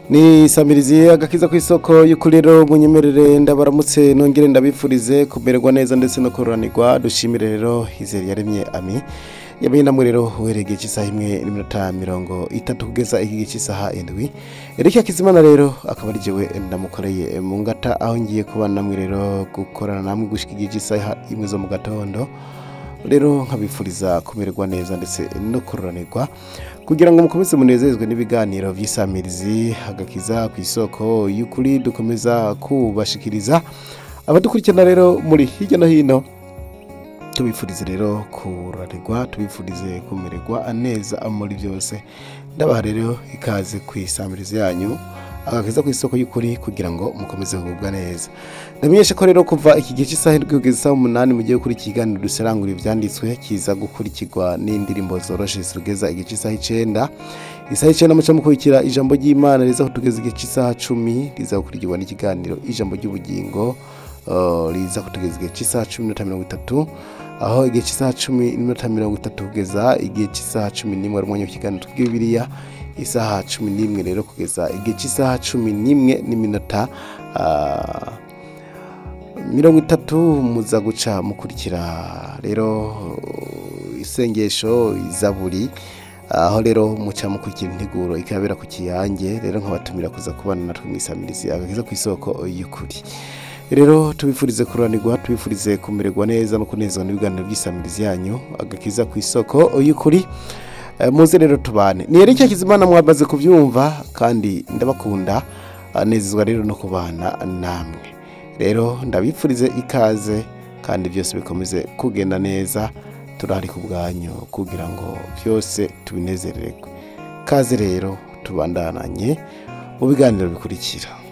ni samirizi agakiza ku isoko y'ukuriro munyemerere ndabaramutse nongere ndabifurize kumererwa neza ndetse no kororanirwa dushimire rero izere yaremye ami yamenye namwe rero uhereye cy'isaha imwe n'iminota mirongo itatu kugeza iki cy'isaha indwi erike akizimana rero akaba ari jewe ndamukoreye mu ngata aho ngiye kuba namwe rero gukorana namwe gushika igihe cy'isaha imwe zo mu gatondo rero nkabifuriza kumererwa neza ndetse no kororanirwa kugira ngo mukomeze munezezwe n'ibiganiro by'isamirizi agakiza ku isoko y'ukuri dukomeza kubashikiriza abadukurikirana rero muri hirya no hino tubifurize rero kurarirwa tubifurize kumererwa neza muri byose ndabaha rero ikaze ku isamirizi yanyu agakiza ku isoko y'ukuri kugira ngo mukomeze kugubwa neza ndamenyesha ko rero kuva iki gihe cy'isaha indwi kugeza isaha umunani mu gihe kuri ikiganiro duserangura ibyanditswe kiza gukurikirwa n'indirimbo zoroshe zitugeza igihe cy'isaha icyenda isaha icyenda muca mukurikira ijambo ry'imana riza kutugeza igihe cy'isaha cumi riza gukurikirwa n'ikiganiro ijambo ry'ubugingo uh, riza kutugeza igihe cy'isaha cumi n'iminota mirongo itatu aho igihe cy'isaha cumi n'iminota mirongo itatu kugeza igihe cy'isaha cumi n'imwe ari umwanya w'ikiganiro tw'ibiriya isaha cumi n'imwe rero kugeza igihe cy'isaha cumi n'imwe n'iminota ah, mirongo itatu muza guca mukurikira rero isengesho izaburi aho rero muca mukurikira integuro ikabera ku kiyange rero nkabatumira kuza kubana natwe mu isamirizi agakiza ku isoko y'ukuri rero tubifurize kuranirwa tubifurize kumererwa neza no kunezwa n'ibiganiro by'isamirizi yanyu agakiza ku isoko y'ukuri Eh, muze rero tubane ni Eric Kizimana mwamaze kubyumva kandi ndabakunda anezezwa rero no kubana namwe rero ndabipfurize ikaze kandi byose bikomeze kugenda neza turahari ku bwanyu kugira ngo byose tubinezererwe kaze rero tubandananye mu biganiro bikurikira